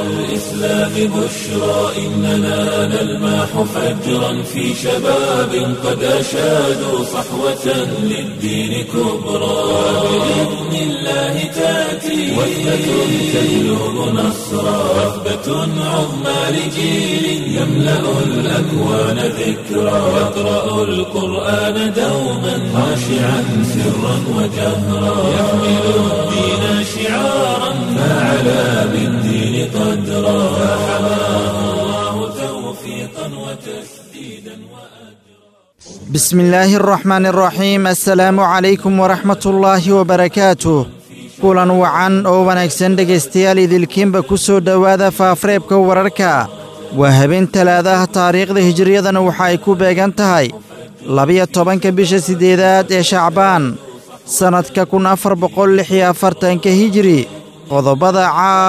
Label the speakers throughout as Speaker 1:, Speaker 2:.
Speaker 1: الإسلام بشرى إننا نلمح فجرا في شباب قد أشادوا صحوة للدين كبرى بإذن الله تأتي وثبة تجلب نصرا وثبة عظمى لجيل يملأ الأكوان ذكرا يقرأ القرآن دوما خاشعا سرا وجهرا يحمل الدين شعارا فعلى بالدين قدرا فحماه الله توفيقا وتسديدا وأجرا
Speaker 2: بسم الله الرحمن الرحيم السلaamu calaykum waraxmat ullaahi wabarakaatuh kulan wacan oo wanaagsan dhegaystayaal idilkiinba ku soo dhowaada faafreebka wararka waa habeen talaadaha taariikhda hijiriyadana waxa ay ku beegan tahay labiyo tobanka bisha siddeedaad ee shacbaan sannadka kun afar boqol lix iyo afartanka hijiri qodobada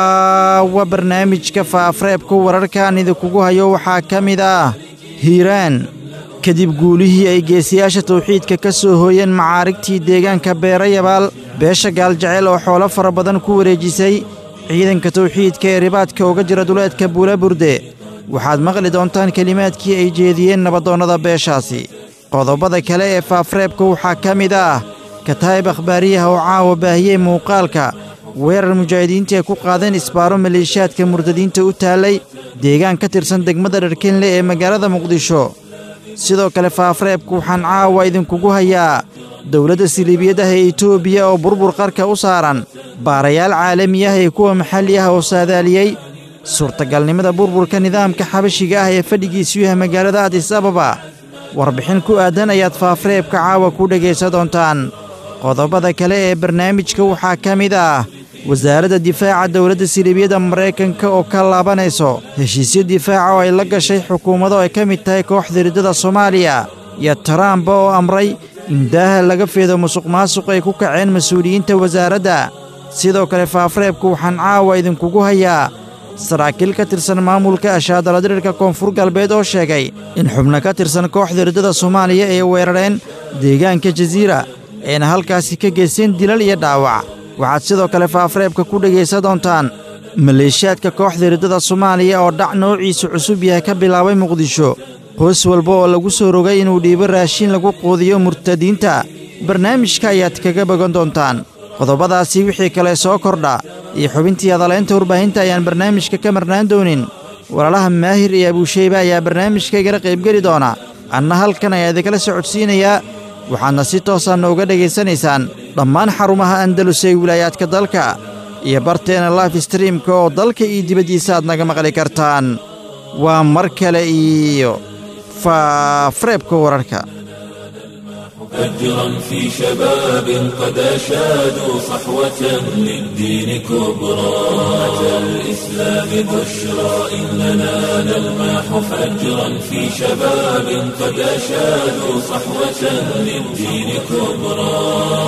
Speaker 2: caawa barnaamijka faafreebka wararkaan idinkugu hayo waxaa ka mid ah hiiraan kadib guulihii ay geesiyaasha tawxiidka ka soo hooyeen macaarigtii deegaanka beerayabaal beesha gaaljecel oo xoolo fara badan ku wareejisay ciidanka tawxiidka ee ribaadka uga jira duleedka buulaburde waxaad maqli doontaan kelimaadkii ay jeediyeen nabadoonnada beeshaasi qodobada kale ee faafreebka waxaa ka mid ah kataa'ib akhbaariyaha oo caawa baahiyey muuqaalka weerar mujaahidiinta ay ku qaadeen isbaaro maleeshiyaadka murtadiinta u taallay deegaan ka tirsan degmada dharkenle ee magaalada muqdisho sidoo kale faafreebku waxaan caawa idinkugu hayaa dowladda siliibiyadaha ee etoobiya oo burbur qarka u saaran baarayaal caalami ah ee kuwa maxalli ah oo saadaaliyey suurtagalnimada burburka nidaamka xabashiga ah ee fadhigiisu yahay magaalada adis ababa warbixin ku aadan ayaad faafreebka caawa ku dhegaysan doontaan qodobada kale ee barnaamijka waxaa ka mid ah wasaaradda difaaca dowladda siliibiyadda maraykanka oo ka laabanayso heshiisyo difaaca oo ay la gashay xukuumado ay ka mid tahay kooxda riddada soomaaliya iyo taraamba oo amray in daaha laga feedo musuqmaasuq ay ku kaceen mas-uuliyiinta wasaaradda sidoo kale faafreebku waxaan caawa idinkugu hayaa saraakiil ka tirsan maamulka ashaadaladirirka koonfur galbeed oo sheegay in xubno ka tirsan kooxda riddada soomaaliya ay weerareen deegaanka jasiira ayna halkaasi ka geysteen dilal iyo dhaawac waxaad sidoo kale faafreebka ku dhegaysan doontaan maleeshiyaadka kooxda riddada soomaaliya oo dhac noociisu cusub yahay ka bilaabay muqdisho qoys walba oo lagu soo rogay inuu dhiibo raashin lagu quudiyo murtadiinta barnaamijka ayaad kaga bogan doontaan qodobadaasi wixii kale soo kordha iyo xubintii hadalaynta warbaahinta ayaan barnaamijka ka marnaan doonin walaalaha maahir iyo abuusheyba ayaa barnaamijka igala qaybgeli doona anna halkan ayaa idinkala socodsiinayaa waxaadna si toosaanna uga dhegaysanaysaan dhammaan xarumaha andalus ee wilaayaadka dalka iyo barteena life streamka oo dalka iyo dibaddiisa aad naga maqli kartaan waa mar kale iyo faafreebka wararka
Speaker 1: أجرا في شباب قد أشادوا صحوة للدين كبرى أتى الإسلام بشرى إننا نلمح فجرا في شباب قد أشادوا صحوة للدين كبرى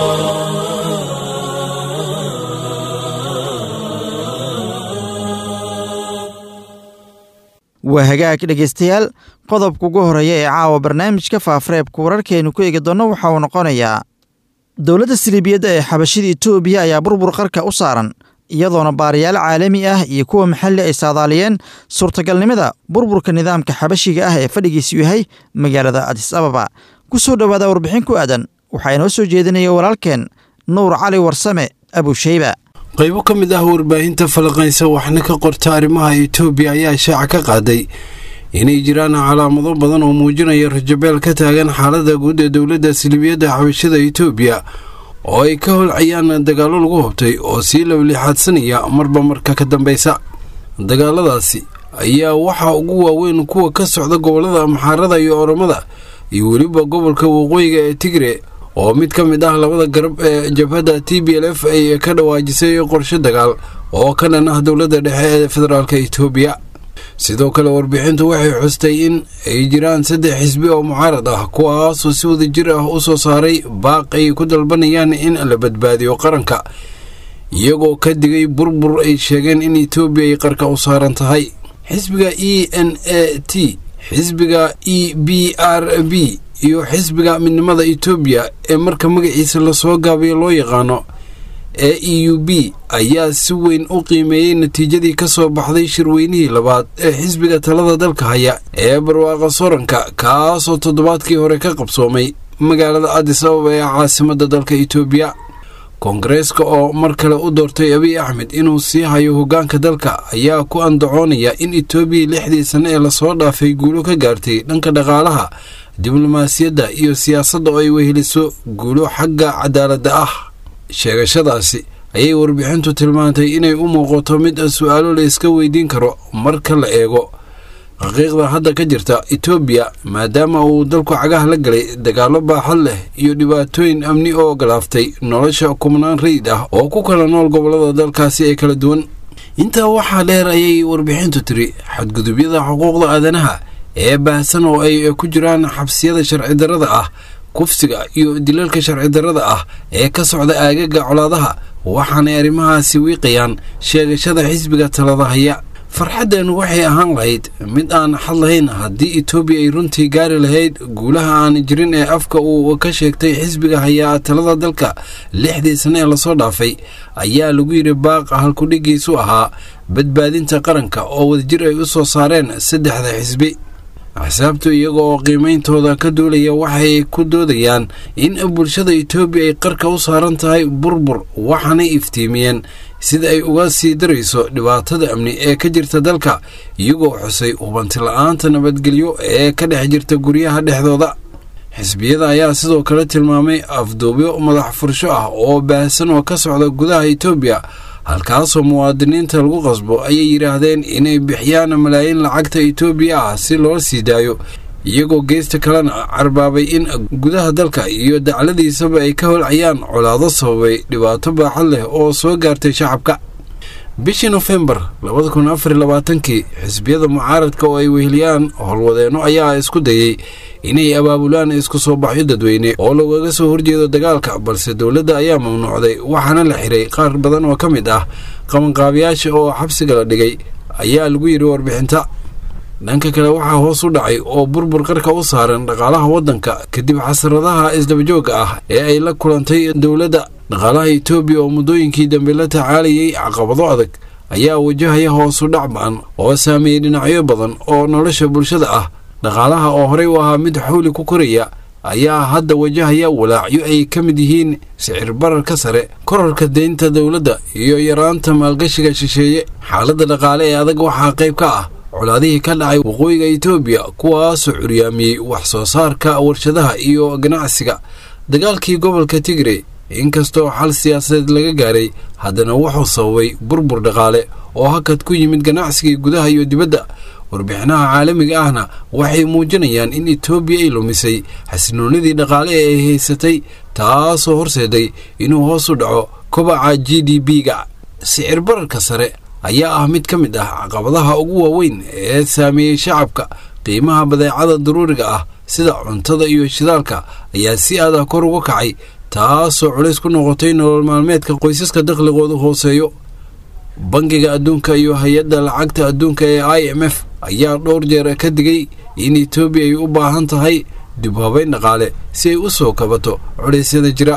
Speaker 2: waa hagaag dhegaystayaal qodobka ugu horreeya ee caawa barnaamijka faafreebka wararkeenu ku eegi doonno waxa uu noqonayaa dowladda siliibiyadda ee xabashida etoobiya ayaa burbur qarka u saaran iyadoona baarayaal caalami ah iyo kuwa maxalli ay saadaaliyeen suurtagalnimada burburka nidaamka xabashiga ah ee fadhigiisu yahay magaalada adis ababa ku soo dhowaada warbixin ku aadan waxaa inoo soo jeedinaya walaalkeen nuur cali warsame abusheyba
Speaker 3: qaybo ka mid ah warbaahinta falaqaysa waxna ka qorta arrimaha etoobiya ayaa shaaca ka qaaday inay jiraan calaamado badan oo muujinaya rajabeel ka taagan xaaladda guud ee dowladda silibiyadda xabashada etoobiya oo ay ka holcayaan dagaallo lagu hobtay oo sii lawlixaadsanaya marba marka ka dambaysa dagaaladaasi ayaa waxaa ugu waaweyn kuwa ka socda gobollada maxaarada iyo oromada iyo weliba gobolka waqooyiga ee tigre oo mid ka mid ah labada garab ee jabhadda t b l f ay ka dhawaajisay qorshe dagaal oo ka dhan ah dowladda dhexe ee federaalk etoobiya sidoo kale warbixintu waxay xustay in ay jiraan saddex xisbi oo mucaarad ah kuwaasoo si wada jir ah u soo saaray baaq ay ku dalbanayaan in la badbaadiyo qaranka iyagoo ka digay burbur ay sheegeen in etoobiya ay qarka u saaran tahay xisbiga e n a t xisbiga e b r b iyo xisbiga midnimada etoobiya ee marka magaciisa lasoo gaabiyo loo yaqaano e e u b ayaa si weyn u qiimeeyey natiijadii ka soo baxday shirweynihii labaad ee xisbiga talada dalka haya ee barwaaqa soranka kaasoo toddobaadkii hore ka qabsoomay magaalada adis ababa ee caasimadda dalka itoobiya koongareeska oo mar kale u doortay abiy axmed inuu sii hayo hoggaanka dalka ayaa ku andacoonaya in itoobiya lixdii sanne ee lasoo dhaafay guulo ka gaartay dhanka dhaqaalaha diblomaasiyadda iyo siyaasadda oo ay weheliso guulo xagga cadaaladda ah sheegashadaasi ayay warbixintu tilmaantay inay u muuqato mid su-aalo la iska weydiin karo marka la eego xaqiiqda hadda ka jirta itoobiya maadaama uu dalku cagaha la galay dagaallo baaxad leh iyo dhibaatooyin amni oo ogolaaftay nolosha kubnaan rayid ah oo ku kala nool gobollada dalkaasi ee kala duwan intaa waxaa dheer ayay warbixintu tiri xadgudubyada xuquuqda aadanaha ee baahsan oo ay ku jiraan xabsiyada sharci darrada ah kufsiga iyo dilalka sharci darrada ah ee ka socda aagaga colaadaha waxaanay arrimahaasi wiiqayaan sheegashada xisbiga talada haya farxaddan waxay ahaan lahayd mid aan xad lahayn haddii etoobiya ay runtii gaari lahayd guulaha aan jirin ee afka uu ka sheegtay xisbiga hayaa talada dalka lixdii sanne ee lasoo dhaafay ayaa lagu yidhi baaq halkudhigiisu ahaa badbaadinta qaranka oo wadajir ay u soo saareen saddexda xisbi axsaabtu iyaga oo qiimeyntooda ka duulaya waxay ku doodayaan in bulshada etoobiya ay qarka u saaran tahay burbur waxaanay iftiimiyeen sida ay uga sii darayso dhibaatada amni ee ka jirta dalka iyagoo xusay hubanti la-aanta nabadgelyo ee ka dhex jirta guryaha dhexdooda xisbiyada ayaa sidoo kale tilmaamay afduubyo madax fursho ah oo baahsan oo ka socda gudaha etoobiya halkaasoo muwaadiniinta lagu qasbo ayay yidhaahdeen inay bixiyaan malaayiin lacagta etoobiya ah si loo sii daayo iyagoo geesta kalena carbaabay in gudaha dalka iyo dacladiisaba ay ka holcayaan colaado sababay dhibaato baaxad leh oo soo gaartay shacabka bishii nofembar labada kun afar iyo labaatankii xisbiyada mucaaradka oo ay weheliyaan howlwadeenno ayaa isku dayey inay abaabulaan isku soo baxyo dadweyne oo lagaga soo horjeedo dagaalka balse dowladda ayaa mamnuucday waxaana la xiray qaar badan oo ka mid ah qabanqaabiyaasha oo xabsiga la dhigay ayaa lagu yidhi warbixinta dhanka kale waxaa hoos u dhacay oo burbur qarka u saaran dhaqaalaha waddanka kadib xasaradaha isdabajooga ah ee ay la kulantay dowladda dhaqaalaha etoobiya oo muddooyinkii dambe la tacaalayay caqabado adag ayaa wajahaya hoosu dhac ba-an oo saameeyey dhinacyo badan oo nolosha bulshada ah dhaqaalaha oo horey u ahaa mid xawli ku koraya ayaa hadda wajahaya walaacyo ay ka mid yihiin sicir bararka sare korarka deynta dowladda iyo yaraanta maalgashiga shisheeye xaaladda dhaqaale ee adag waxaa qayb ka ah colaadihii ka dhacay waqooyiga etoobiya kuwaasoo curyaamiyey wax soo saarka warshadaha iyo ganacsiga dagaalkii gobolka tigre inkastoo xal siyaasadeed laga gaaray haddana wuxuu sababay burbur dhaqaale oo hakad ku yimid ganacsigii gudaha iyo dibadda warbixinaha caalamiga ahna waxay muujinayaan in etoobiya ay lumisay xasinoonidii dhaqaale ee ay haysatay taasoo horseeday inuu hoos u dhaco kobaca g d b-ga sicir bararka sare ayaa ah mid ka mid ah caqabadaha ugu waaweyn ee saameeyey shacabka qiimaha badeecada daruuriga ah sida cuntada iyo shidaalka ayaa si adah kor uga kacay taasoo culays ku noqotay nolol maalmeedka qoysaska dakhligoodu hooseeyo bangiga adduunka iyo hay-adda lacagta adduunka ee i m f ayaa dhowr jeer ka digay in etoobiya ay u baahan tahay dib habeyn dhaqaale si ay u soo kabato culeysyada jira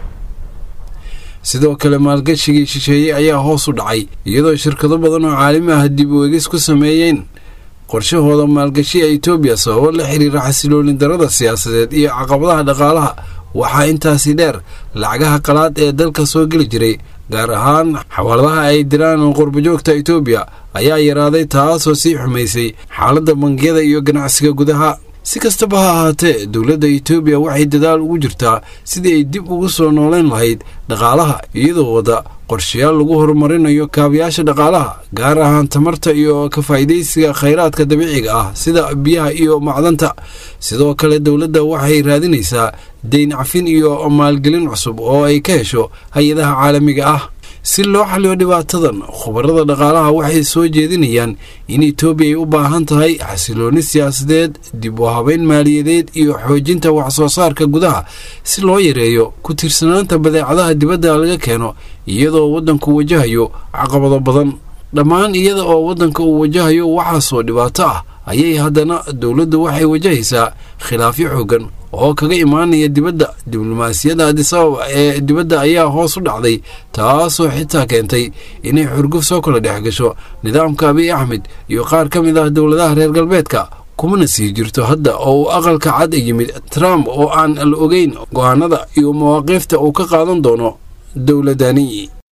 Speaker 3: sidoo kale maalgashigii shisheeye ayaa hoos u dhacay iyadoo shirkado badan oo caalami ah dib u egis ku sameeyeen qorshahooda maalgashiga etoobiya sababo la xiriira xasiloolin darada siyaasadeed iyo caqabadaha dhaqaalaha waxaa intaasi dheer lacagaha qalaad ee dalka soo geli jiray gaar ahaan xawaaladaha ay diraan qurbajoogta etoobiya ayaa yaraaday taasoo sii xumaysay xaaladda bangiyada iyo ganacsiga gudaha si kastaba ha ahaatee dowladda etoobiya waxay dadaal ugu jirtaa sidii ay dib ugu soo nooleyn lahayd dhaqaalaha iyadoo wadda qorshayaal lagu horumarinayo kaabayaasha dhaqaalaha gaar ahaan tamarta iyo ka faa'iidaysiga khayraadka dabiiciga ah sida biyaha iyo macdanta sidoo kale dowladda waxay raadinaysaa deyn cafin iyo maalgelin cusub oo ay ka hesho hay-adaha caalamiga ah si loo xaliyo dhibaatadan khubarada dhaqaalaha waxay soo jeedinayaan in etoobiya ay u baahan tahay xasilooni siyaasadeed dib u habeyn maaliyadeed iyo xoojinta wax soo saarka gudaha si loo yareeyo ku tiirsanaanta badeecadaha dibadda laga keeno iyadoo waddanku wajahayo caqabado badan dhammaan iyada oo waddanka uu wajahayo waxaasoo dhibaato ah ayay haddana dowladdu waxay wajahaysaa khilaafyo xooggan oo kaga imaanaya dibadda diblomaasiyadda adisababa ee dibadda ayaa hoos u dhacday taasoo xitaa keentay inay xurguf soo kala dhex gasho nidaamka abiy axmed iyo qaar ka mid ah dowladaha reer galbeedka kumana sii jirto hadda oo uu aqalka cad yimid trump oo aan la ogeyn go-aanada iyo mawaaqiifta uu ka qaadan doono dowladani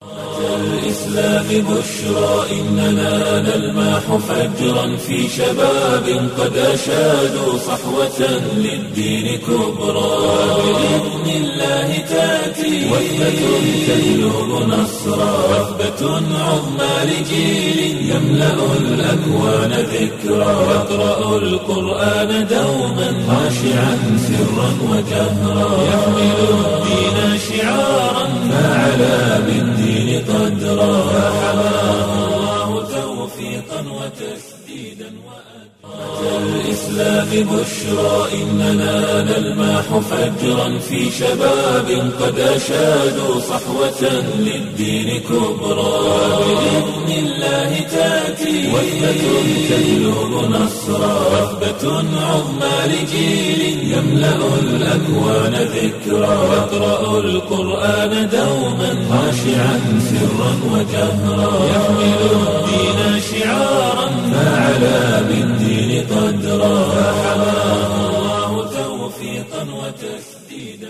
Speaker 1: الإسلام بشرى إننا نلمح فجرا في شباب قد أشادوا صحوة للدين كبرى بإذن الله تأتي وثبة تهلب نصرا وثبة عظمى لجيل يملأ الأكوان ذكرى يقرأ القرآن دوما خاشعا سرا وجهرا يحمل الدين شعارا فعلى بالدين قدرا فحماه الله توفيقا وتسديدا الإسلام بشرى إننا نلمح فجرا في شباب قد أشادوا صحوة للدين كبرى بإذن الله تأتي وثبة تهلب نصرا وثبة عظمى لجيل يملأ الأكوان ذكرى يقرأ القرآن دوما خاشعا سرا وجهرا يحمل الدين شعارا فعلى بالدين قدرا فحماه الله توفيقا وتسديدا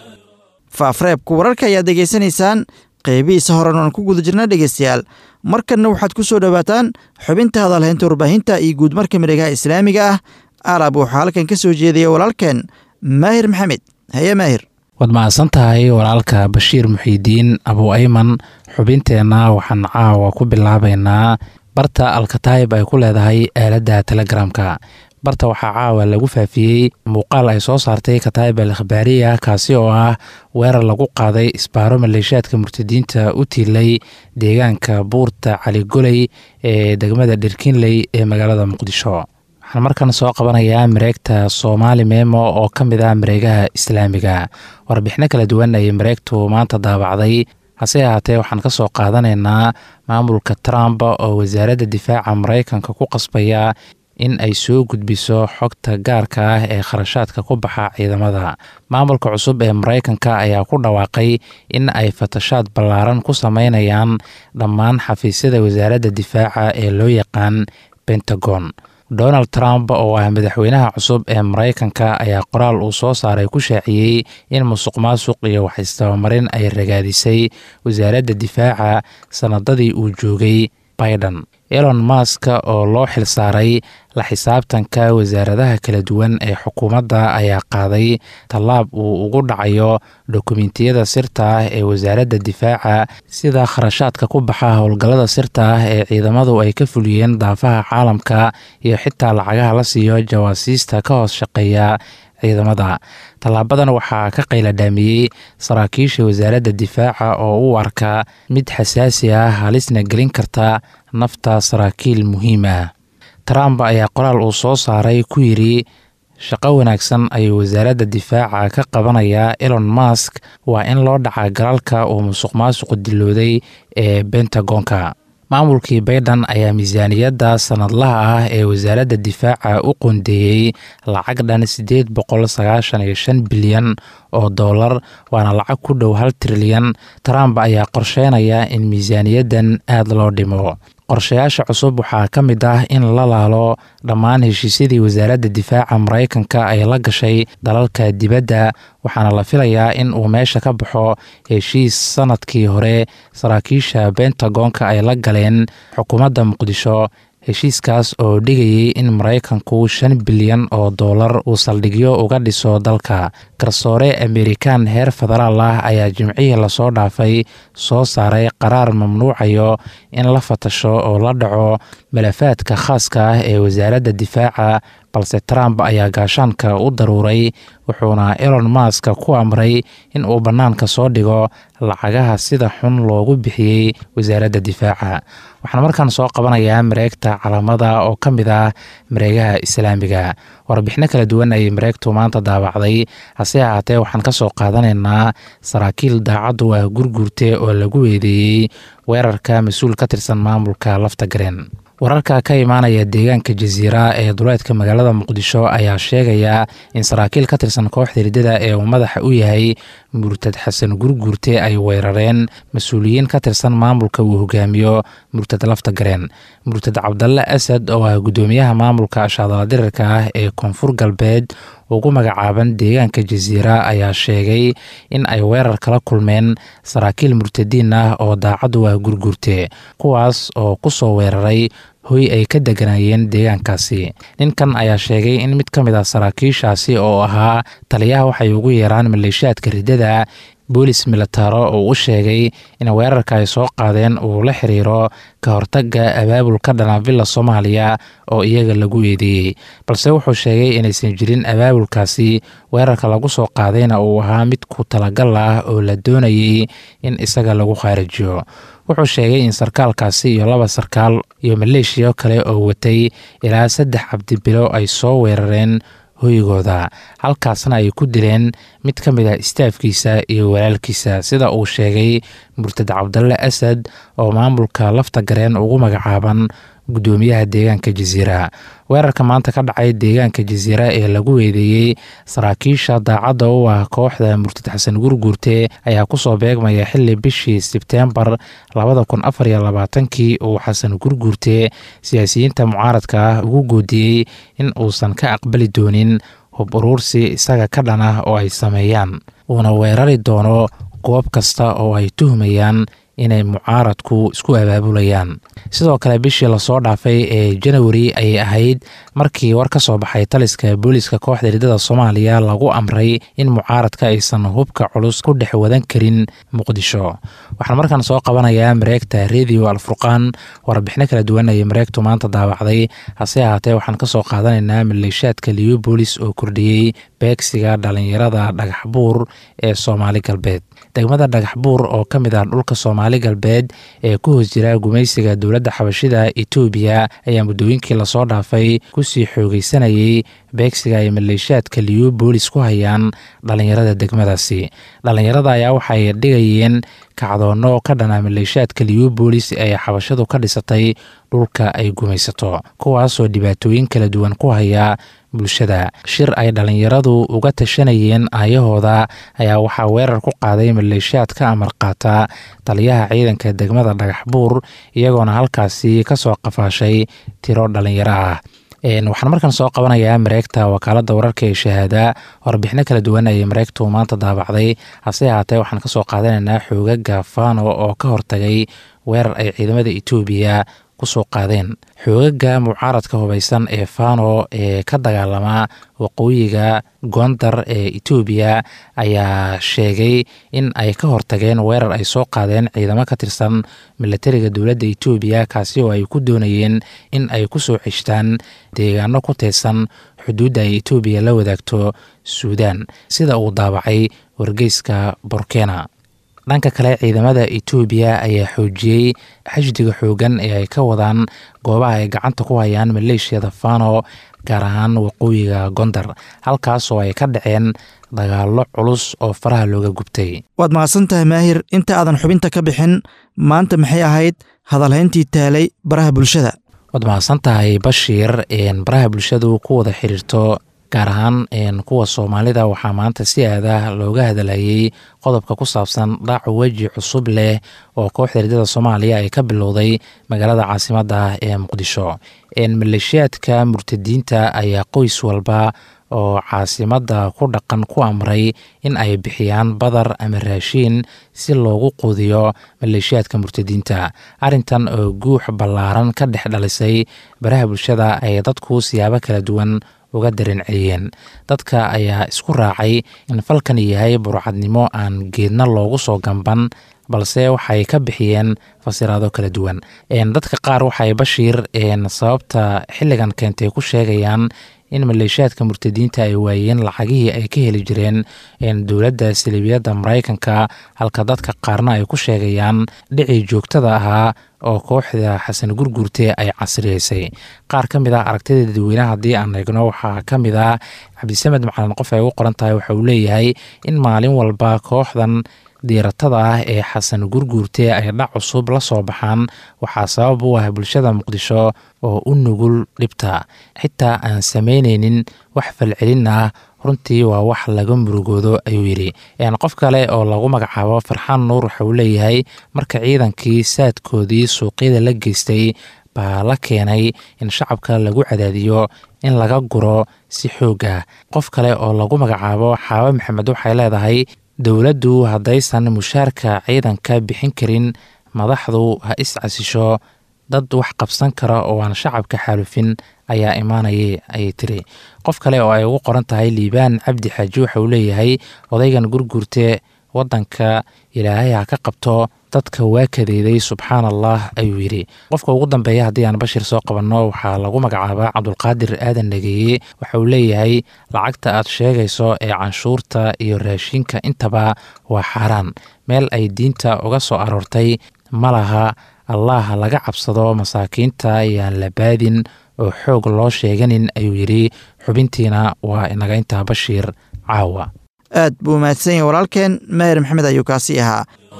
Speaker 2: faafreebka wararka ayaad degeysanaysaan qeybihiisa horan aan ku guda jirna dhegeystayaal markanna waxaad ku soo dhowaataan xubinta hadalhaynta warbaahinta iyo guudmarka miregaha islaamiga ah alab waxaa halkan ka soo jeedaya walaalkeen maahir maxamed haye maahir
Speaker 4: waad mahadsan tahay walaalka bashiir muxiidiin abu ayman xubinteenna waxaan caawa ku bilaabaynaa barta alkataayib ay ku leedahay aaladda telegramka barta waxaa caawa lagu faafiyey muuqaal ay soo saartay kataayib al akhbaariya kaasi oo ah weerar lagu qaaday isbaaro maleeshiyaadka murtadiinta u tiilay deegaanka buurta caligoley ee degmada dhirkinley ee magaalada muqdisho waxaan markan soo qabanayaa mareegta soomaali meemo oo ka mid ah mareegaha islaamiga warbixino kala duwan ayay mareegtu maanta daabacday hase ahaatee waxaan ka soo qaadanaynaa maamulka trump oo wasaaradda difaaca maraykanka ku qasbaya in ay soo gudbiso xogta gaarka ah ee kharashaadka ku baxa ciidamada maamulka cusub ee maraykanka ayaa ku dhawaaqay in ay fatashaad ballaaran ku sameynayaan dhammaan xafiisyada wasaaradda difaaca ee loo yaqaan pentagon donald trump oo ah madaxweynaha cusub ee maraykanka ayaa qoraal uu soo saaray ku shaaciyey in musuq maasuq iyo wax istabamarin ay ragaadisay wasaaradda difaaca sanadadii uu joogay biden elon mask oo loo xilsaaray la xisaabtanka wasaaradaha kala duwan ee xukuumadda ayaa qaaday tallaab uu ugu dhacayo dokumentiyada sirta ah ee wasaaradda difaaca sida kharashaadka ku baxa howlgallada sirta ah ee ciidamadu ay ka fuliyeen daafaha caalamka iyo xitaa lacagaha la siiyo jawaasiista ka hoos shaqeeya ciidamada tallaabadan waxaa ka qayladhaamiyey saraakiisha wasaaradda difaaca oo u arka mid xasaasi ah halisna gelin karta nafta saraakiil muhiim ah trump ayaa qoraal uu soo saaray ku yidhi shaqo wanaagsan ayuu wasaaradda difaaca ka qabanayaa elon mask waa in loo dhaca galalka uu musuq maasuqu dilooday ee bentagonka maamulkii baydhan ayaa miisaaniyadda sanadlaha ah ee wasaaradda difaaca u qoondeeyey lacag dhan siddeed boqol sagaashan iyo shan bilyan oo dollar waana lacag ku dhow hal trilyan trump ayaa qorsheynaya in miisaaniyaddan aad loo dhimo qorshayaasha cusub waxaa ka mid ah in la laalo dhammaan heshiisyadii wasaaradda difaaca maraykanka ay la gashay dalalka dibadda waxaana la filayaa in uu meesha ka baxo heshiis sanadkii hore saraakiisha bentagonka ay la galeen xukuumadda muqdisho heshiiskaas oo dhigayay in maraykanku shan bilyan oo dollar uu saldhigyo uga dhiso dalka garsoore amerikan heer federaal ah ayaa jimcihii lasoo dhaafay soo saaray qaraar mamnuucayo in la fatasho oo la dhaco malafaadka khaaska ah ee wasaaradda difaaca balse trump ayaa gaashaanka u daruuray wuxuuna elon mask ku amray in uu bannaanka soo dhigo lacagaha sida xun loogu bixiyey wasaaradda difaaca waxaan markaan soo qabanayaa mareegta calaamada oo ka mid ah mareegaha islaamiga warbixino kala duwan ayay mareegtu maanta daabacday hase ahaatee waxaan ka soo qaadanaynaa saraakiil daacaddu ah gurguurte oo lagu weedeeyey weerarka mas-uul ka tirsan maamulka lafta gareen wararka ka imaanaya deegaanka jasiira ee duleedka magaalada muqdisho ayaa sheegaya in saraakiil ka tirsan kooxda riddada ee uu madaxa u yahay murtad xasan gurguurte ay weerareen mas-uuliyiin ka tirsan maamulka uu hogaamiyo murtad lafta gareen murtad cabdalle asad oo ah guddoomiyaha maamulka shaadala dirirka ah ee koonfur galbeed ugu magacaaban deegaanka jasiira ayaa sheegay in ay weerar kala kulmeen saraakiil murtadiin ah oo daacaddu ah gurguurte kuwaas oo ku soo weeraray hoy ay ka deganaayeen deegaankaasi ninkan ayaa sheegay in mid ka mid ah saraakiishaasi oo ahaa taliyaha waxay ugu yeeraan maleeshiyaadka riddada boolis militaro oo u sheegay in weerarka ay soo qaadeen uu la xiriiro ka hortaga abaabulka dhanaavilla soomaaliya oo iyaga lagu eedeeyey balse wuxuu sheegay inaysan jirin abaabulkaasi weerarka lagu soo qaadayna uu ahaa mid ku talagal ah oo la doonayay in isaga lagu khaarijiyo wuxuu sheegay in sarkaalkaasi iyo laba sarkaal iyo maleeshiya kale oo watay ilaa saddex cabdibilo ay soo weerareen hoygooda halkaasna ay ku dileen mid ka mid ah istaafkiisa iyo walaalkiisa sida uu sheegay murtad cabdalle asad oo maamulka lafta gareen ugu magacaaban guddoomiyaha deegaanka jasiira weerarka maanta ka dhacay deegaanka jasiira ee lagu weedeeyey saraakiisha daacadda u ah kooxda murtad xasan gurguurte ayaa kusoo beegmaya xili bishii sebteembar labada kun afar iyo labaatankii uu xasan gurguurte siyaasiyiinta mucaaradka ah ugu goodiyey in uusan ka aqbali doonin hub uruursi isaga ka dhan ah oo ay sameeyaan uuna weerari doono goob kasta oo ay tuhmayaan inay mucaaradku isku abaabulayaan sidoo kale bishii lasoo dhaafay ee janawari ayay ahayd markii war ka soo baxay taliska booliiska kooxda riddada soomaaliya lagu amray in mucaaradka aysan hubka culus ku dhex wadan karin muqdisho waxaan markaan soo qabanayaa mareegta redio alfurqaan warbixino kala duwan ayay mareegtu maanta daawacday hase ahaatee waxaan kasoo qaadanaynaa maleeshaadka liyo boolis oo kordhiyey beegsiga dhalinyarada dhagaxbuur ee soomaali galbeed degmada dhagaxbuur oo ka mid ah dhulka soomaali galbeed ee ku hoos jira gumaysiga dowladda xabashida etoobiya ayaa muddooyinkii lasoo dhaafay kusii xoogeysanayay beegsiga ay maleeshaadka liyo boolis ku hayaan dhalinyarada degmadaasi dhalinyarada ayaa waxay dhigayeen kacdoonno ka dhana maleeshaadka liyo boolis ee xabashadu ka dhisatay dhulka ay gumaysato kuwaasoo dhibaatooyin kala duwan ku haya bulshada shir ay dhalinyaradu uga tashanayeen aayahooda ayaa waxaa weerar ku qaaday maleeshiyaad ka amar qaata taliyaha ciidanka degmada dhagaxbuur iyagoona halkaasi kasoo qafaashay tiro dhalinyaro ah waxaan markaan soo qabanayaa mareegta wakaalada wararka ee shahaada warbixino kala duwan ayay mareegtu maanta daabacday hase ahaatee waxaan kasoo qaadanaynaa xoogaga fano oo ka hortagay weerar ay ciidamada etoobiya kusoo qaadeen xoogaga mucaaradka hubaysan ee fano ee ka dagaalama waqooyiga gondar ee etoobiya ayaa sheegay in ay ka hortageen weerar ay soo qaadeen ciidamo ka tirsan milatariga dowladda etoobiya kaasi oo ay ku doonayeen in ay kusoo ceshtaan deegaano ku teedsan xuduudda ay etoobiya la wadaagto suudaan sida uu daabacay wargeyska borkena dhanka kale ciidamada etoobiya ayaa xoojiyey xashdiga xoogan ee ay ka wadaan goobaha ay gacanta ku hayaan maleeshiyada fano gaar ahaan waqooyiga gondar halkaasoo ay ka dhaceen dagaallo culus oo faraha looga gubtay
Speaker 2: waad mahadsan tahay maahir inta aadan xubinta ka bixin maanta maxay ahayd hadalhayntii taalay baraha bulshada
Speaker 4: waad mahadsan tahay bashiir baraha bulshadu ku wada xiriirto gaar ahaan kuwa soomaalida waxaa maanta si aada looga hadalhayey qodobka ku saabsan dhaac weji cusub leh oo kooxda riddada soomaaliya ay ka bilowday magaalada caasimadda ee muqdisho maleeshiyaadka murtadiinta ayaa qoys walba oo caasimadda ku dhaqan ku amray in ay bixiyaan badar ama raashiin si loogu quudiyo maleeshiyaadka murtadiinta arrintan oo guux ballaaran ka dhex dhalisay baraha bulshada ay dadku siyaabo kala duwan uga dareen celiyeen dadka ayaa isku raacay in falkan yahay burcadnimo aan geedna loogu soo gamban balse waxay ka bixiyeen fasiraado kala duwan dadka qaar waxay bashiir sababta xilligan keentay ku sheegayaan in maleeshiyaadka murtadiinta ay waayeen lacagihii ay ka heli jireen dowladda saliibiyadda maraykanka halka dadka qaarna ay ku sheegayaan dhicii joogtada ahaa oo kooxda xasan gurguurte ay casriyeysay qaar ka mid ah aragtida dadweynaha haddii aan eegno waxaa ka mid ah cabdisamed macalin qof ay ugu qoran tahay waxa uu leeyahay in maalin walba kooxdan diiratada ah ee xasan gurguurte ay dhac cusub la soo baxaan waxaa sabab u ah bulshada muqdisho oo u nugul dhibta xitaa aan samaynaynin wax falcelin ah runtii waa wax laga murugoodo ayuu yidhi qof kale oo lagu magacaabo farxaan nuur waxa uu leeyahay marka ciidankii saadkoodii suuqyada la geystay baa la keenay in shacabka lagu cadaadiyo in laga guro si xooga qof kale oo lagu magacaabo xaabe maxamed waxay leedahay dowladdu haddaysan mushaarka ciidanka bixin karin madaxdu ha is casisho dad wax qabsan kara oo aan shacabka xaalufin ayaa imaanayay ayay tiri qof kale oo ay ugu qoran tahay liibaan cabdi xaaji waxa uu leeyahay odaygan gurguurte waddanka ilaahay ha ka qabto dadka waa kadeeday subxaan allah ayuu yidhi qofka ugu dambeeya haddii aan bashir soo qabanno waxaa lagu magacaabaa cabdulqaadir aadan nageeye waxa uu leeyahay lacagta aad sheegayso ee canshuurta iyo raashinka intaba waa xaaraan meel ay diinta uga soo aroortay ma laha allah laga cabsado masaakiinta ayaan la baadin oo xoog loo sheeganin ayuu yidhi xubintiina waa inaga intaa bashiir caawa
Speaker 2: aad buu mahadsan yahay walaalkeen maher maxamed ayuu kaasi ahaa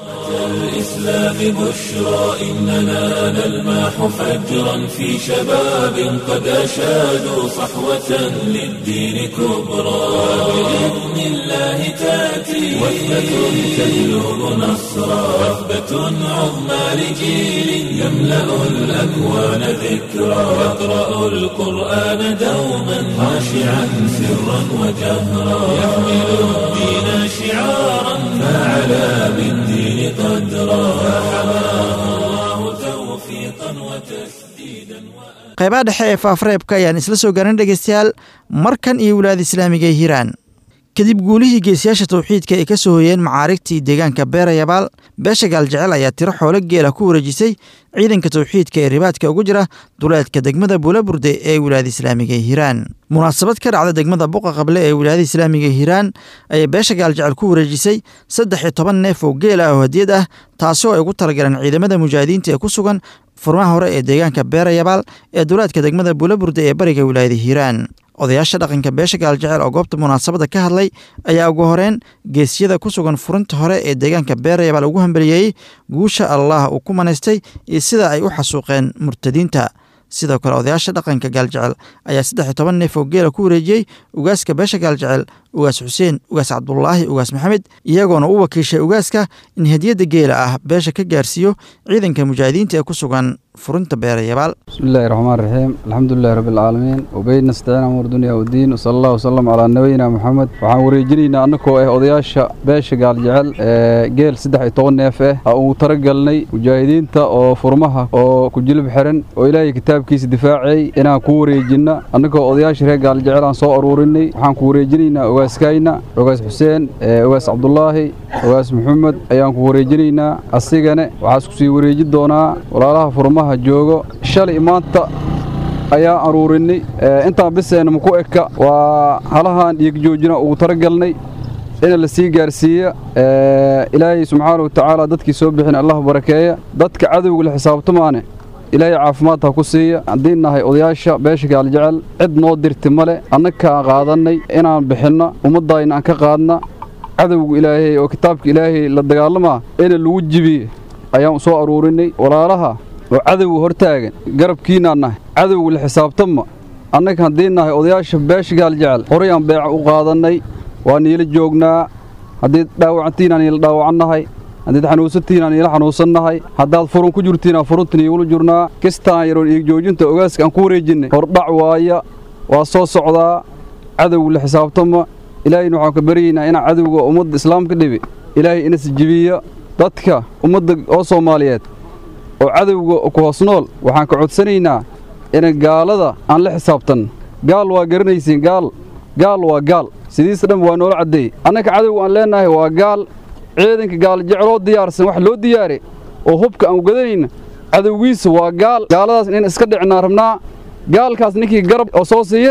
Speaker 1: الإسلام بشرى إننا نلمح فجرا في شباب قد أشادوا صحوة للدين كبرى بإذن الله تأتي وثبة تهلب نصرا وثبة عظمى لجيل يملأ الأكوان ذكرى يقرأ القرآن دوما خاشعا سرا وجهرا يحمل الدين شعارا فعلى بالدين قدرا فحماه الله توفيقا وتسديدا
Speaker 2: qaybaha dhexe ee faafreebka ayaan isla soo gaarin dhegaystayaal markan iyo wilaayada islaamiga ee hiiraan kadib guulihii geesiyaasha tawxiidka ay ka soo hoyeen macaarigtii deegaanka beerayabaal beesha gaaljecel ayaa tiro xoolo geela ku wareejisay ciidanka tawxiidka ee ribaadka ugu jira duleedka degmada buulaburde ee wilaayada islaamiga ee hiiraan munaasabad ka dhacda degmada buqa qable ee wilaayada islaamiga ee hiiraan ayay beesha gaaljecel ku wareejisay saddex iyo toban neef oo geel ah oo hadiyad ah taasoo ay ugu talagaleen ciidamada mujaahidiinta ee ku sugan furmaha hore ee deegaanka beerayabaal ee duleedka degmada buulaburde ee bariga wilaayada hiiraan odayaasha dhaqanka beesha gaaljecel oo goobta munaasabadda ka hadlay ayaa ugu horeen geesiyada ku sugan furinta hore ee deegaanka beerayabaal ugu hambaliyeeyey guusha allah uu ku manaystay iyo sida ay u xasuuqeen murtadiinta sidoo kale odayaasha dhaqanka gaaljecel ayaa saddex iyo toban neef oo geela ku wareejiyey ugaaska beesha gaaljecel ugaas xuseen ugaas cabdulaahi ugaas maxamed iyagoona u wakiishay ugaaska in hadiyadda geela ah beesha ka gaarsiiyo ciidanka mujaahidiinta ee ku sugan furinta beerayabaal
Speaker 5: بسم الله الرحمن الرحيم الحمد لله رب العالمين وبين نستعين أمور دنيا والدين وصلى الله وسلم على نبينا محمد waxaan wareejinaynaa annagoo ah odayaasha beesha gaaljecel ee geel saddex iyo toban neef ah aa ugu talagalnay mujaahidiinta oo furmaha oo ku jilib xiran oo ilaahay kitaabkiisa difaacay inaan ku wareejinna annagoo odayaasha reer gaaljecel aan soo aruurinay waxaan ku wareejinaynaa ogaaskayna ogaas xuseen ogaas cabdulaahi ogaas maxamed ayaan ku wareejinaynaa asigane waxaa isku sii wareeji doonaa walaalaha furmaha joogo shalay maanta ayaan aruurinay intaan biseenna maku eka waa halahaan dhiig joojina ugu talagalnay ina la sii gaarsiiya ilaahay subxaana wa tacaala dadkii soo bixin allah barakeeya dadka cadowga la xisaabtamaane ilaahay caafimaad ha ku siiya haddii nahay odayaasha beesha gaaljecel cid noo dirti male annakaan qaadannay inaan bixinno ummaddayna aan ka qaadna cadowga ilaahay oo kitaabka ilaahay la dagaalamaa ina lagu jibiye ayaan soo aruurinay walaalaha oo cadowga hortaagan garabkiinaan nahay cadowga la xisaabtama annaga haddii nahay odayaasha beesha gaaljecel horay aan beeca u qaadannay waa niila joognaa haddii dhaawacantiinaan niila dhaawacannahay haddiid xanuunsantiinaan niila xanuunsannahay haddaad furun ku jirtiinaan furunta niigula jurnaa kistaan yaroon iig joojinta ogaaska aan ku wareejinnay hordhac waaya waa soo socdaa cadowga la xisaabtama ilaahayna waxaan ka baryaynaa inaan cadowga ummadda islaamka dhibi ilaahay inas jibiya dadka ummadda oo soomaaliyeed oo cadowga ku hoos nool waxaan ka codsanaynaa ina gaalada aan la xisaabtan gaal waa garanaysiin gaal gaal waa gaal sidiisa dhan waa noola caddeey annaka cadowga aan leennahay waa gaal ciidanka gaal jeceloo diyaarsan wax loo diyaare oo hubka aan gadanayna cadowgiisa waa gaal gaaladaas in iska dhicinaa rabnaa gaalkaas ninkii garab oo soo siiyane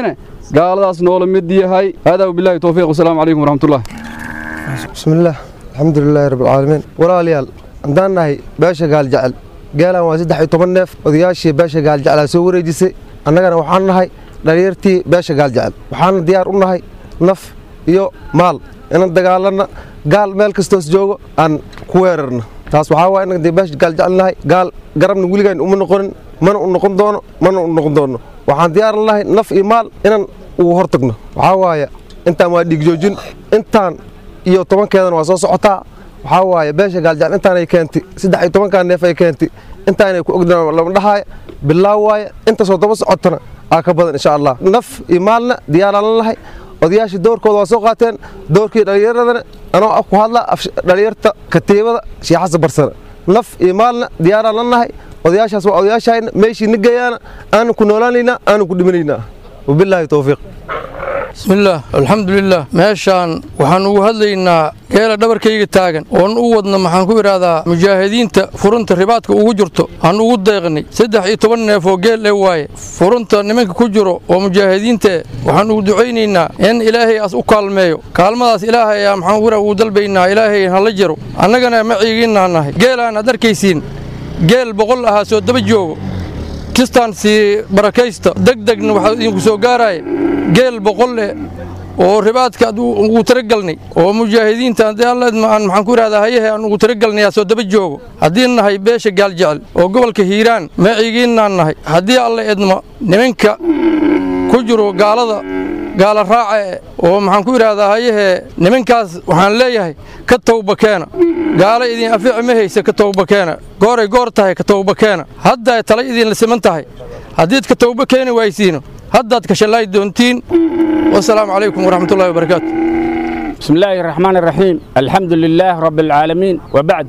Speaker 5: gaaladaas noola mid yahay haadaa wabilaahi towfiiq wasalaamu calaykum waraxmatullah
Speaker 6: bismillaah alxamdulilaahi rabbilcaalamiin walaalayaal haddaan nahay beesha gaaljecel geelan waa saddex iyo toban neef odayaashii beesha gaaljeclaa soo wareejisay annagana waxaan nahay dhalinyartii beesha gaaljecel waxaana diyaar u nahay naf iyo maal inaan dagaalanna gaal meel kastoos joogo aan ku weerarno taas waxaa waay innaga dee beesha gaaljecel nahay gaal garabna weligaan uma noqonin mana u noqon doono mana u noqon doono waxaan diyaaran lahay naf iyo maal inaan ugu hor tagno waxaa waaye intaan waa dhiigjoojin intaan iyo tobankeedana waa soo socotaa waxaa waaye beesha gaaljecel intaanay keentay saddex iyo tobankaa neef ay keentay intaanay ku ogdaan lama dhahaaya bilaaw waaye intaasoo daba socotana aa ka badan insha allah naf iyo maalna diyaaraan la lahay odayaashii doorkooda waa soo qaateen doorkii dhallinyaradana anoo ah ku hadla dhallinyarta katiibada shiixasa barsana naf iyo maalna diyaaraan la nahay odayaashaas waa odayaashayna meeshii na geeyaana aanu ku noolaanaynaa aanu ku dhimanaynaa wabilaahi towfiiq
Speaker 7: bismillaah alxamdulilah meeshaan waxaan ugu hadlaynaa geela dhabarkayga taagan oon u wadna maxaan ku idhaahdaa mujaahidiinta furunta ribaadka ugu jirto aan ugu deeqnay saddex iyo toban neef oo geel ee waaye furunta nimanka ku jiro oo mujaahidiintae waxaan ugu ducaynaynaa in ilaahay as u kaalmeeyo kaalmadaas ilaahay ayaa maxaan ku ugu dalbaynaa ilaahay hala jiro annagana maciigiinaa nahay geelaan aad arkaysiin geel boqol ahaa soo daba joogo kistaan sii barakaysta degdegna waxaa idinku soo gaaraya geel boqolle oo ribaadka ugu talagalnay oo mujaahidiinta haddii alla aan maxaan ku idhahdaa hayahe aan ugu talagalnay soo daba joogo haddii nahay beesha gaaljecel oo gobolka hiiraan maciigiinnaan nahay haddii alla edmo nimanka ku jiro gaalada gaala raaca oo maxaan ku idhaahdaa hayahee nimankaas waxaan leeyahay ka tawba keena gaala idin afiici ma haysa ka tawba keena gooray goor tahay ka tawba keena haddaa tala idinla siman tahay haddiid ka tawba keeni waysiino haddaad kashallaay doontiin wasalaamu calaykum waraxmatullahi wabarakaatu
Speaker 8: بسم الله الرحمن الرحيم الحمد لله رب العالمين وبعد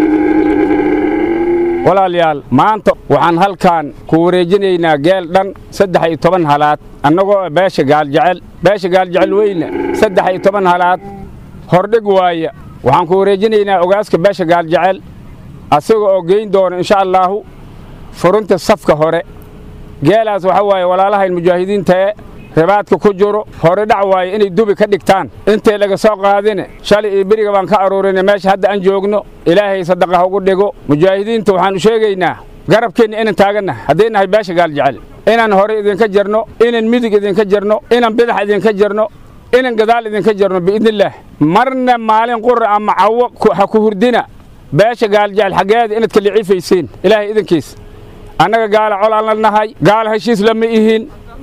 Speaker 8: walaalyaal maanta waxaan halkan ku wareejinaynaa geel dhan saddex iyo toban halaad annagoo beesha gaaljecel beesha gaaljecel weyne saddex iyo toban halaad hordhig waaya waxaan ku wareejinaynaa ogaaska beesha gaaljecel asaga oo geyn doona insha allaahu furunta safka hore geelaas waxaa waaye walaalahayn mujaahidiintae ribaadka ku jiro hore dhac waaye inay dubi ka dhigtaan intay laga soo qaadine shalay iyo beriga baan ka aruurinay meesha hadda aan joogno ilaahay sadaqah ugu dhigo mujaahidiinta waxaanu sheegaynaa garabkeenna inaan taaganna hadday nahay beesha gaaljecel inaan hore idinka jarno inaan midig idinka jarno inaan bidax idinka jarno inaan gadaal idinka jarno biidnillaah marna maalin qura ama cawo ha ku hurdina beesha gaaljecel xaggeeda inaad ka liciifaysiin ilaahay idinkiis annaga gaala colaan la nahay gaala heshiis lama ihin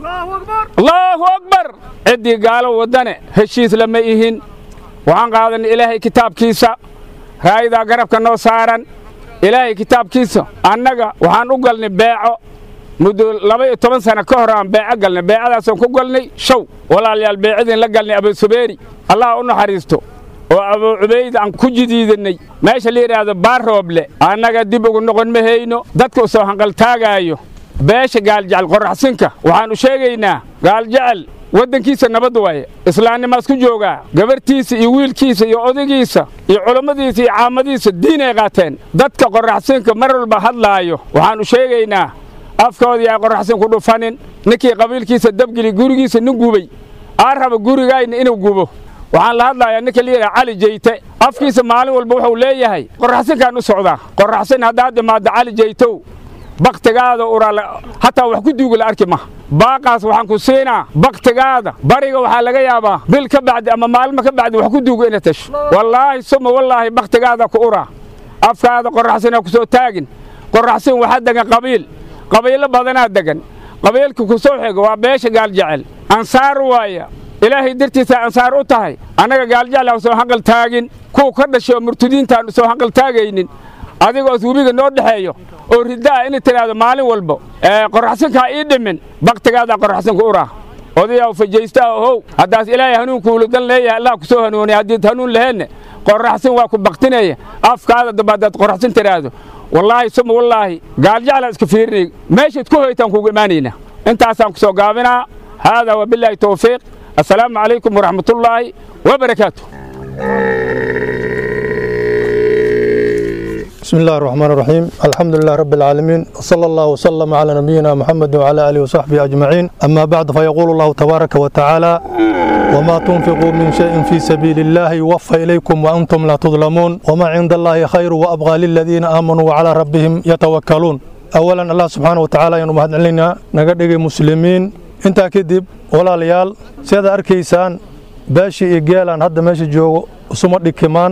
Speaker 8: allaahu akbar ciddii gaalo waddane heshiis lama ihin waxaan qaadanay ilaahay kitaabkiisa raa'idaa garabka noo saaran ilaahay kitaabkiisa annaga waxaan u galnay beeco muddo laba iyo toban sana ka hor aan beeco galnay beecadaasaan ku galnay show walaalayaal beecadiin la galnay abusubeeri allah u naxariisto oo abuu cubayd aan ku jidiidannay meesha la yidhaahdo baarrooble annaga dib ugu noqon ma hayno dadka u soo hanqaltaagaayo beesha gaaljecel qorraxsinka waxaannu sheegaynaa gaaljecel waddankiisa nabad waaye islaamnimaas ku joogaa gabarhtiisa iyo wiilkiisa iyo odagiisa iyo culammadiisa iyo caamadiisa diinay qaateen dadka qorraxsinka mar walba hadlaayo waxaannu sheegaynaa afkoodii ay qorraxsin ku dhufanin ninkii qabiilkiisa dabgeli gurigiisa nin gubay aa raba gurigayna inuu gubo waxaan la hadlayaa ninka la yidhaha cali jeyte afkiisa maalin walba wuxuu leeyahay qorraxsinkaan u socdaa qorraxsin haddaad imaaddo cali jeytow bakhtigaada uraa hataa wax ku duuga la arki maha baaqaas waxaan ku siinaa bakhtigaada bariga waxaa laga yaabaa bil ka bacdi ama maalmo ka bacdi wax ku duuga ina tasho wallaahi suma wallaahi bakhtigaada ku uraa afkaada qorraxsinaa ku soo taagin qorraxsin waxaa degan qabiil qabiilo badanaa degan qabiilka ku soo xiga waa beesha gaaljecel ansaar waaya ilaahay dartiisa ansaar u tahay annaga gaaljecel aan soo hanqal taagin kuwa ka dhashay oo murtadiintaannu soo hanqal taagaynin adigoos webiga noo dhexeeyo oo riddaa inay tidhaahdo maalin walba qorraxsinkaa ii dhimin bakhtigaadaa qorraxsinka uraa odayaa fajaysta ohow haddaas ilaahay hanuunkuulu dan leeyahay allah ku soo hanuuniya haddiid hanuun laheenne qorraxsin waa ku baktinaya afkaada damba haddaad qorraxsin tidhaahdo wallaahi suma wallaahi gaaljeclaa iska fiirinay meeshaad ku hoytaan kuugu imaanayna intaasaan ku soo gaabinaa haadaa wabilaahi towfiiq assalaamu calaykum waraxmatullaahi wabarakaatu
Speaker 9: بسم الله الرحمن الرحيم الحمد لله رب العالمين وصلى الله وسلم على نبينا محمد وعلى آله وصحبه أجمعين أما بعد فيقول الله تبارك وتعالى وما تنفقوا من شيء في سبيل الله يوفى إليكم وأنتم لا تظلمون وما عند الله خير وأبغى للذين آمنوا وعلى ربهم يتوكلون أولا الله سبحانه وتعالى ينو مهد علينا نقدق مسلمين انت كدب ولا ليال سيدا أركيسان باشي إيجالان هذا ماشي جو سمد كمان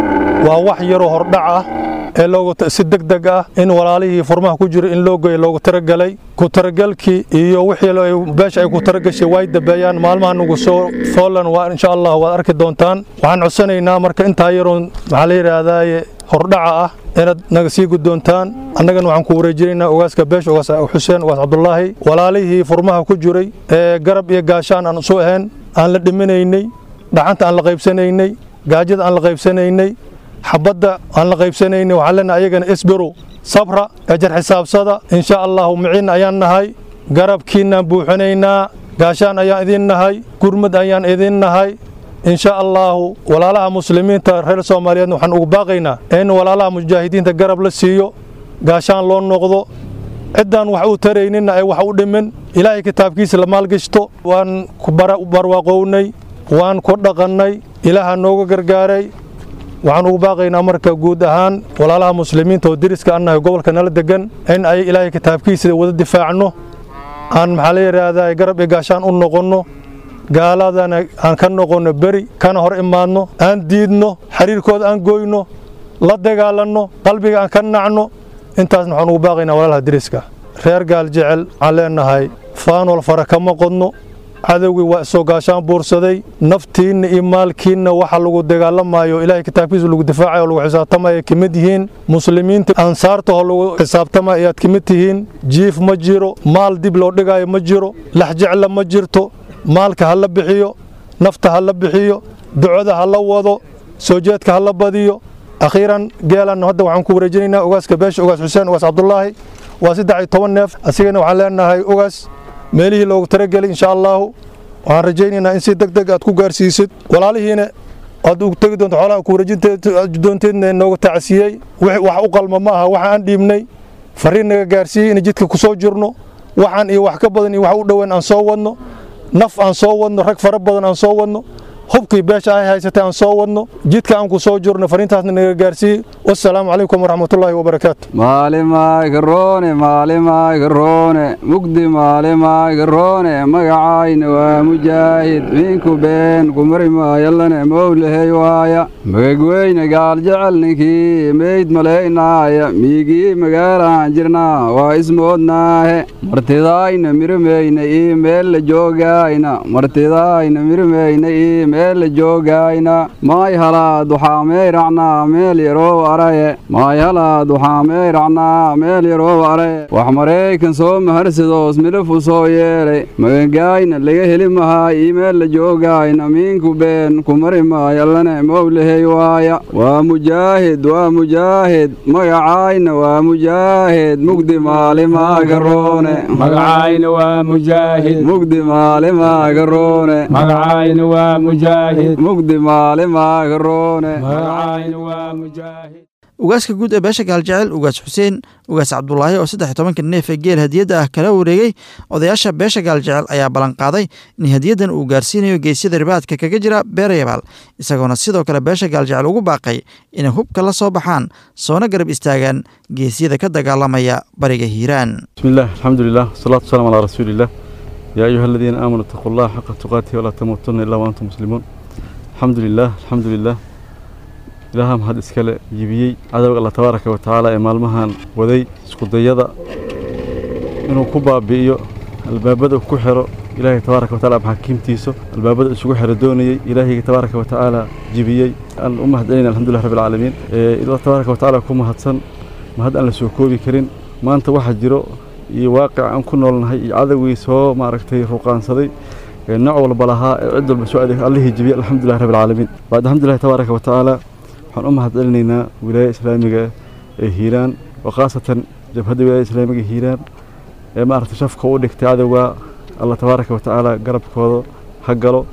Speaker 9: وواح يرو هردعه ee loogu si degdeg ah in walaalihii furmaha ku jira in loo geeyo loogu talagalay ku talagalkii iyo wixii beesha ay ku talagashay way dabeeyaan maalmaha nugu soo foolan waa insha allah waad arki doontaan waxaan codsanaynaa marka intaa yaroon maxaa la yidhaahdaaye hordhaca ah inaad naga sii guddoontaan annagana waxaan ku wareejinaynaa ogaaska beesha ogaas xuseen ogaas cabdulaahi walaalihii furmaha ku jiray ee garab iyo gaashaan aan isu ahayn aan la dhiminaynay dhacanta aan la qaybsanaynay gaajada aan la qaybsanaynay xabadda aan la qaybsanaynay waxaan leenahay ayagana isbiru sabra ejar xisaabsada insha allahu miciin ayaan nahay garabkiinaan buuxinaynaa gaashaan ayaan idin nahay gurmad ayaan idin nahay insha allahu walaalaha muslimiinta reer soomaaliyeedna waxaan ugu baaqaynaa in walaalaha mujaahidiinta garab la siiyo gaashaan loo noqdo ciddaan wax u tarayninna ay wax u dhimin ilaahay kitaabkiisa la maalgashto waan ku barwaaqownay waan ku dhaqannay ilaaha nooga gargaaray waxaan ugu baaqaynaa marka guud ahaan walaalaha muslimiinta oo deriska annahay gobolka nala degan in ay ilaahay kitaabkiisa wada difaacno aan maxaa la yidhaahdaa garab iyo gaashaan u noqonno gaaladana aan ka noqonno beri kana hor imaadno aan diidno xiriirkooda aan goyno la dagaalanno qalbiga aan ka nacno intaasna waxaan ugu baaqaynaa walaalaha deriska reer gaal jecel waxaan leenahay faanol fara kama qodno cadowgii waa isoo gaashaan buursaday naftiinna iyo maalkiinna waxa lagu dagaalamayo ilaahay kitaabkiisa lagu difaacayo lagu xisaabtamayo ka mid yihiin muslimiinta ansaartaho lagu xisaabtamayo ayaad ka mid tihiin jiif ma jiro maal dib loo dhigayo ma jiro lax jecla ma jirto maalka ha la bixiyo nafta ha la bixiyo ducada ha la wado soo jeedka ha la badiyo akhiiran geelan hadda waxaan ku wareejinaynaa ogaaska beesha ogaas xuseen ogaas cabdulaahi waa saddex iyo toban neef asigana waxaan leenahay ogaas meelihii loogu talagelay insha allaahu waxaan rajaynaynaa in si deg deg aad ku gaarsiisid walaalihiina aad u tegi doonto xoolaha ku wareejindoonteedna nooga tacsiiyey wax u qalma ma aha waxa aan dhiibnay fariin naga gaarsiiyey in jidka ku soo jirno waxaan iyo wax ka badan iyo wax u dhoweyn aan soo wadno naf aan soo wadno rag fara badan aan soo wadno hubkii beesha ay haysatay aan soo wadno jidka aan ku soo jirno fariintaasna naga gaarsiiyey wassalaamu calaykum waraxmatullaahi wabarakaatu
Speaker 5: maalimaagarone maalimaagarone mugdi maalimaagarone magacayna waa mujaahid miinku been kumari maayallane mowlahey waaya magagweyne gaal jecel ninkii meyd malaynaaya miigii magaalaan jirnaa waa ismoodnaahe martidaayna mirimeyna ii meel la joogaayna martidaayna mirimeyna ii meel la joogayna maay halaad waxaa meyracnaa meel yaroo araye maay halaad waxaa meyracnaa meel yaroo araye wax maraykan soo maharsadoos milafu soo yeelay magagaayna laga heli mahaa ii meel la joogayna miinku been kumari maayallane mowlahey waaya waa mujaahid waa mujaahid magacaayna waa mujaahid mugdi maalimaagarone
Speaker 8: magacayna waa mujaahid
Speaker 5: mugdi maalimaagarone
Speaker 8: magacayna waa mujaahid
Speaker 5: mugdi maalimaagarone
Speaker 8: magacayna waa mujaahid
Speaker 2: ugaaska guud ee beesha gaaljecel ugaas xuseen ugaas cabdulaahi oo saddex iyo tobanka neef ee geel hadiyadda ah kala wareegay odayaasha beesha gaaljecel ayaa ballanqaaday in hadiyaddan uu gaarsiinayo geesyada ribaadka kaga jira beerayabaal isagoona sidoo kale beesha gaaljecel ugu baaqay inay hubka la soo baxaan soona garab istaagaan geesyada ka dagaalamaya bariga hiiraan
Speaker 10: bismillaah alxamdulilah wasalaatu wasalaam calaa rasuuliillah yaa ayuha aladiina aamanuu itaquu allaha xaqa tuqaatihi walaa tamuutunna illaa waantum muslimuun alxamdu lilah alxamdu lilah ilaaha mahad iskale yibiyey cadowga alla tabaaraka wa tacaala ee maalmahan waday iskudayada inuu ku baabi'iyo albaabada ku xiro ilaahay tabaaraka wa taala maxaakiimtiisa albaabada isugu xiro doonayey ilaahayga tabaaraka wa tacaala jibiyey aan u mahad celinay alxamdulilah rabbi alcaalamiin ilaa tabaaraka wa tacaala ku mahadsan mahad aan la soo koobi karin maanta waxaa jiro iyo waaqic aan ku noolnahay iyo cadowgii soo maaragtay ruqaansaday nooc walba lahaa ee cid walba soo adeeg allihii jibiyey alxamdulilah rabbi alcaalamiin bacd alxamdulilah tabaaraka wa tacaala waxaan u mahad celinaynaa wilaaya islaamiga ee hiiraan oo khaasatan jabhadda wilaaya islaamiga hiiraan ee maaragtay shafka u dhigtay cadowga alla tabaaraka wa tacaala garabkooda ha galo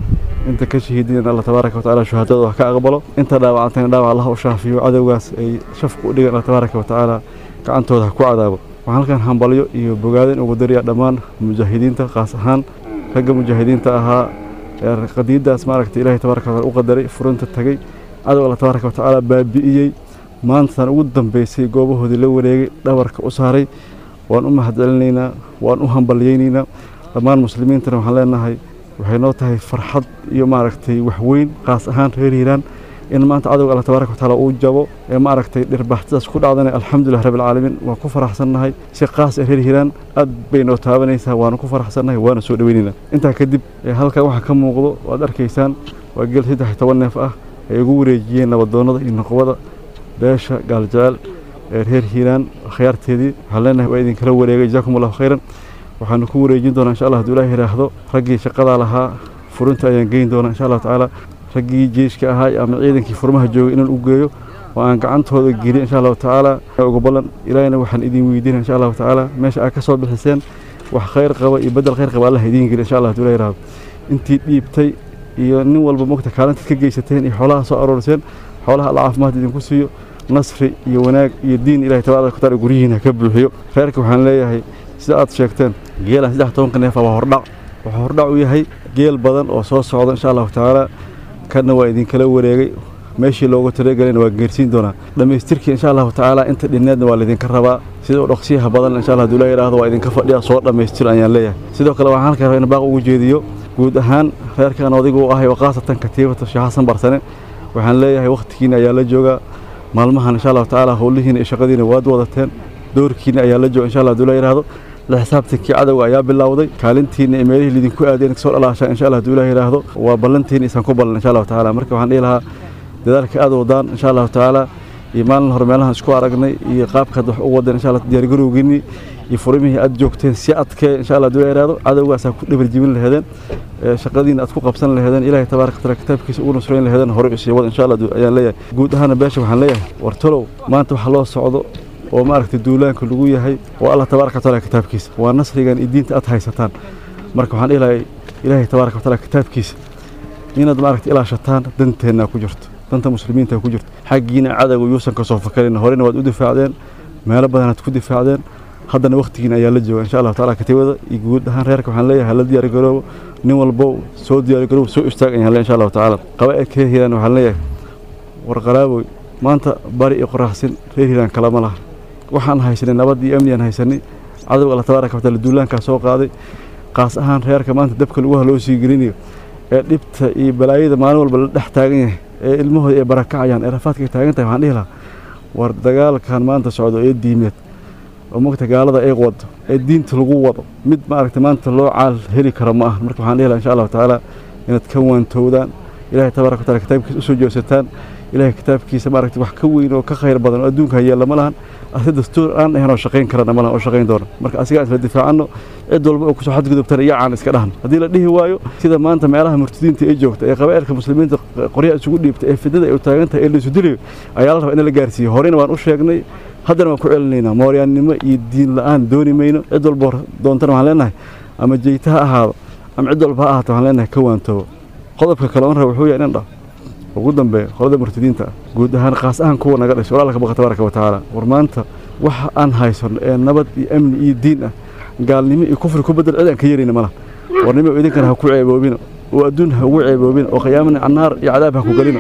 Speaker 10: inta ka shahiidin alla tabaaraka watacaala shuhadada wax ka aqbalo inta dhaawacantayna dhaawac allah u shaafiyo cadowgaas ay shafka u dhigan alla tabaaraka watacaala gacantooda ha ku cadaabo waxaan halkan hambalyo iyo bogaadin ugu dariya dhammaan mujaahidiinta qaas ahaan ragga mujaahidiinta ahaa ee qadiiddaas maaragtay ilaahay tabaaraka wataala u qadaray furunta tagay cadow alla tabaaraka watacaala baabi'iyey maantan ugu dambaysay goobahoodii la wareegay dhabarka u saaray waan u mahadcelinaynaa waan u hambalyaynaynaa dhammaan muslimiintana waxaan leenahay waxay noo tahay farxad iyo maaragtay waxweyn qaas ahaan reer hiiraan in maanta cadowga alla tabaaraka watacaala uu jabo ee maaragtay dhirbaxtidaas ku dhacdana alxamdulilah rabbilcaalamiin waan ku faraxsannahay si qaas ah reer hiiraan aad bay noo taabanaysaa waana ku faraxsannahay waana soo dhoweynaynaa intaa kadib halkan waxaa ka muuqdo waad arkaysaan waa geel saddex iyo toban neef ah ay ugu wareejiyeen nabadoonnada iyo noqobada beesha gaaljecel ee reer hiiraan akhyaarteedii waxaan leenahay waa idinkala wareegay jazaakum allahu khayran waxaanu ku wareejin doonaa insha allah hadduu ilaah yidhaahdo raggii shaqadaa lahaa furinta ayaan geyn doonaa insha allahu tacaala raggii jeyshka ahaa ama ciidankii furmaha joogay inaan u geeyo oo aan gacantooda geliyo insha allahu tacaala ugu ballan ilaahina waxaan idin weydiinaya insha allahu tacaala meesha aad ka soo bixiseen wax khayr qaba iyo bedel khayr qaba allah idiin geliyo insha allah hadduu ilaah yidhaahdo intii dhiibtay iyo nin walba mogta kaalintaad ka geysateen iyo xoolaha soo arooriseen xoolaha alla caafimaad idinku siiyo nasri iyo wanaag iyo diin ilahay tabaaraka wataala guryihiina ka buuxiyo reerka waxaan leeyahay sida aad sheegteen geelan saddex tobanka neefa waa hordhac wuxuu hordhac u yahay geel badan oo soo socda insha allahu tacaala kanna waa idinkala wareegay meeshii loogu talagelayna waa geersiin doonaa dhammaystirkii insha allahu tacaala inta dhinneedna waa laydinka rabaa sida u dhaqsiyaha badan insha allah haduu la yidhaahdo waa idinka fadhiya soo dhammaystir ayaan leeyahay sidoo kale waxaan halka rabaa in baaq ugu jeediyo guud ahaan reerkan odigu u ahay oo khaasatan katiibata sheekh xasan barsane waxaan leeyahay wakhtigiina ayaa la joogaa maalmahan insha allahu tacaala howlihiina iyo shaqadiina waad wadateen doorkiina ayaa la jooga insha allah haduu la yidhaahdo la xisaabtankii cadowga ayaa bilowday kaalintiina iyo meelihii lidinku aadeen kasoo dhalaashaan insha allah haduu ilaah yidhaahdo waa ballantiina isaan ku ballan insha allahu tacaala marka waxaan dhihi lahaa dadaalka aad wadaan insha allahu tacaala iyo maalin hore meelahan isku aragnay iyo qaabkaad wax u wadeen insha allah diyaargarowgiinii iyo furimihii aad joogteen si adkee insha allah haduu la yidhaahdo cadowgaasaa ku dhabar jibin laheedeen shaqadiina aad ku qabsan laheedeen ilaahay tabaaraka wataala kitaabkiisa ugu nusrayn laheedeen hore usii wada insha allah ayaan leeyahay guud ahaana beesha waxaan leeyahay wartalow maanta waxa loo socdo oo maaragtay duulaanka lagu yahay waa allah tabaaraka wataala kitaabkiisa waa nasrigan iyo diinta aad haysataan marka waxaan dhihi lahay ilaahay tabaaraka wataala kitaabkiisa inaad maaragtay ilaashataan danteennaa ku jirto danta muslimiinta ku jirto xaggiina cadowga yuusan ka soo fakarin horena waad u difaacdeen meelo badanaad ku difaacdeen haddana wakhtigiina ayaa la jooga insha allahu taala katiibada iyo guud ahaan reerka waxaan leeyahay hala diyaargaroobo nin walbo soo diyaargaroobo soo istaag ayaan leeyahay insha allahu tacaala qabaa'ilka reer hiiraan waxaan leeyahay warqalaaboy maanta bari iyo qoraxsin reer hiiraan kalama laha waxaan haysanay nabad iyo amni aan haysanay cadowga alla tabaaraka wataala duulaankaa soo qaaday qaas ahaan reerka maanta dabka lagu haloo sii gelinayo ee dhibta iyo balaayada maalin walba la dhex taagan yahay ee ilmahooda ay barakacayaan ee rafaadka taagan tahay waxaan dhihi lahaa war dagaalkan maanta socdo ee diimeed oo mogta gaalada ay wado ee diinta lagu wado mid maaragtay maanta loo caal heli karo ma aha marka waxaan dhihi lahaa insha allahu tacaala inaad ka waantowdaan ilahay tabaaraka wataala kitaabkiisa usoo joogsataan ilahay kitaabkiisa maaragtay wax ka weyn oo ka khayr badan oo adduunka hayeella ma lahan ase dastuur aan ahayn oo shaqayn karana ma lahan oo shaqayn doona marka asigaa isla difaacanno cid walba oo kusoo xadgudubtana iyacaan iska dhahno haddii la dhihi waayo sida maanta meelaha murtadiinta ay joogta ee qabaa'ilka muslimiinta qoryaha isugu dhiibta ee fidada ay u taagan tahay ee la isu dilayo ayaa la rabaa in la gaarsiiyo horeyna waan u sheegnay haddana waan ku celinaynaa mooryaannimo iyo diin la'aan dooni mayno cid walba doontana waxaan leenahay ama jeyta ha ahaado ama cid walba ha ahaato waxaan leenahay ka waantoobo qodobka kale oon raba wuxuu yahay inan dhah ugu dambeeya qolada murtadiinta ah guud ahaan qaas ahaan kuwa naga dhashay walaalka baqa tabaaraka wa tacaala war maanta waxa aan haysano ee nabad iyo amni iyo diin ah gaalnimo iyo kufri ku bedel cid aan ka yarayna malaha warnimo idinkana ha ku ceeboobina oo adduun ha ugu ceeboobina oo qiyaamana annaar iyo cadaab ha ku gelina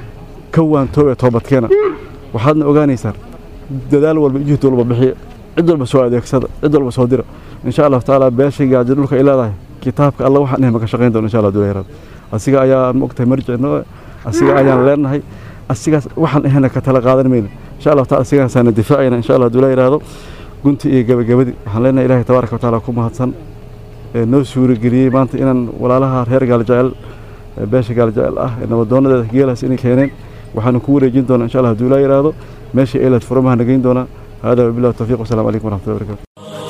Speaker 10: ka waantoobe toobadkeena waxaadna ogaanaysaan dadaal walba jihd walba bixiya cid walba soo adeegsada cid walba soo dira insha allahu tacaala beeshay gaajo dhulka ay leedahay kitaabka alla waxaan ahay maka shaqayn doona insha allah dulayraad asiga ayaa mogtahay marjicno asiga ayaan leenahay asigaas waxaan ahayna ka tala qaadan mayna insha allahu taala asigaasaana difaacayna insha allah dula yidhaahdo gunti iyo gabagabadii waxaan leenahay ilaahay tabaaraka wa tacaala ku mahadsan ee noo suurageliyey maanta inaan walaalaha reer gaaljecel beesha gaaljecel ah ee nabadoonadeeda geelaas inay keeneen waxaanu ku wareejin doonaa insha allah haduu laa yidhaahdo meesha eelaad furamaha nagayn doonaa hada wabillahi tawfiiq wasalaamu calaykum waraxmatullahi wabarakatu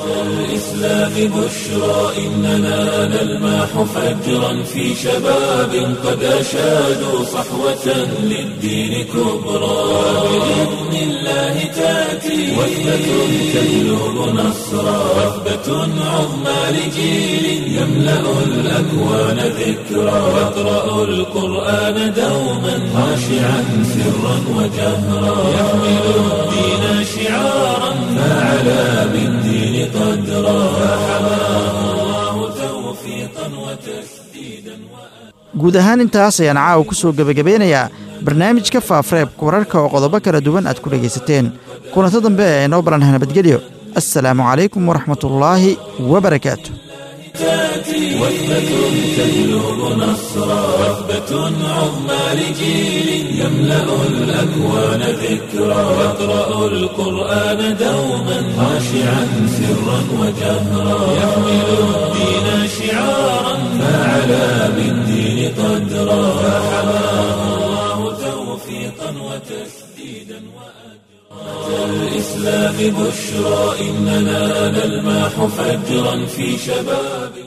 Speaker 1: الإسلام بشرى إننا نلمح فجرا في شباب قد أشادوا صحوة للدين كبرى بإذن الله تأتي وثبة تجلب نصرا وثبة عظمى لجيل يملأ الأكوان ذكرى يقرأ القرآن دوما خاشعا سرا وجهرا يحمل الدين شعارا فعلى بالدين قدرا فحماه الله توفيقا وتسديدا
Speaker 2: guud ahaan intaas ayaan caawa ku soo gebagabeynayaa barnaamijka faafareebka wararka oo qodobo kala duwan aad ku dhegaysateen kulanto dambe ee inoo balanha nabadgelyo assalaamu calaykum waraxmatullaahi wabarakaatu
Speaker 1: تأتي وثبة تجلب نصرا وثبة عظمى لجيل يملأ الأكوان ذكرا يقرأ القرآن دوما خاشعا سرا وجهرا يحمل الدين شعارا فعلى بالدين قدرا فحماه الله توفيقا وتسديدا وأجرا الإسلام بشرى إننا نلمح فجرا في شباب